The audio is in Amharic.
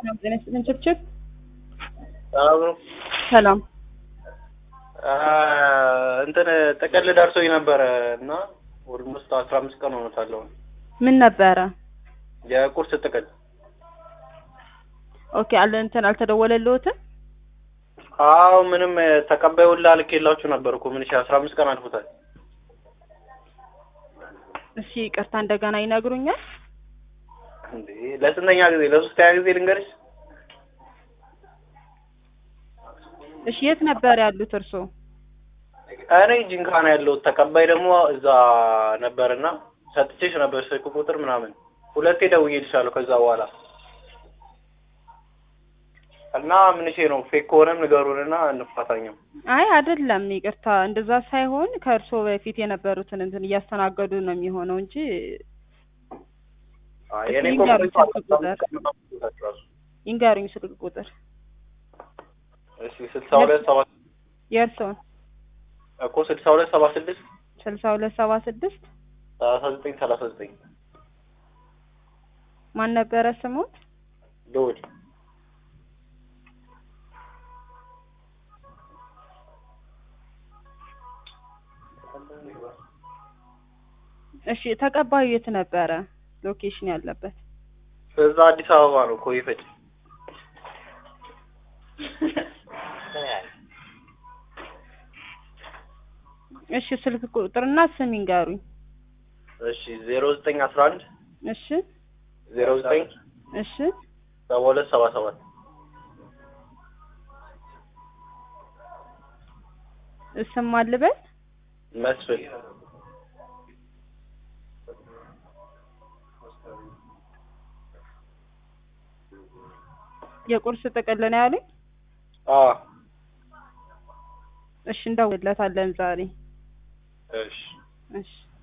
ሰላም ጤና ይስጥልን ችብችብ ሰላም ነው። ሰላም እንትን ጥቅል ደርሶኝ ነበረ እና ኦልሞስት አስራ አምስት ቀን ሆኖታል። አሁን ምን ነበረ? የቁርስ ጥቅል ኦኬ አለ እንትን አልተደወለልዎትም? አዎ ምንም ተቀባዩን ላልኬላችሁ ነበር እኮ ምን አስራ አምስት ቀን አልፎታል። እሺ ይቅርታ እንደገና ይነግሩኛል? እንዴ ለስንተኛ ጊዜ? ለሶስተኛ ጊዜ ልንገርሽ። እሺ የት ነበር ያሉት እርስዎ? እኔ ጂንካ ነው ያለሁት። ተቀባይ ደግሞ እዛ ነበርና ሰጥቼሽ ነበር ስልክ ቁጥር ምናምን ሁለቴ ደውዬልሻለሁ ከዛ በኋላ እና ምንሽ ነው ፌክ ከሆነም ንገሩንና እንፋታኛው። አይ አይደለም፣ ይቅርታ እንደዛ ሳይሆን ከእርስዎ በፊት የነበሩትን እንትን እያስተናገዱ ነው የሚሆነው እንጂ አይ እኔ እሺ፣ እኮ ይንገሩኝ ቆይቷል። ስልክ ቁጥር። ራሱ ይንገሩኝ ስልክ ቁጥር እሺ ስልሳ ሁለት ሰባ የእርስዎን እኮ ስልሳ ሁለት ሰባ ስድስት ስልሳ ሁለት ሰባ ስድስት ሰላሳ ዘጠኝ ሰላሳ ዘጠኝ ማን ነበረ ስሙት? ልውል እሺ ተቀባዩ የት ነበረ ሎኬሽን ያለበት? እዛ አዲስ አበባ ነው እኮ ይፈጭ እሺ ስልክ ቁጥርና ስም ይንገሩኝ። እሺ ዜሮ ዘጠኝ አስራ አንድ እሺ ዜሮ ዘጠኝ እሺ ሰባ ሁለት ሰባ ሰባት ስም አልበል መስፍን የቁርስ ጥቅል ነው ያሉኝ? አ እሺ እንደውልለታለን ዛሬ። እሺ እሺ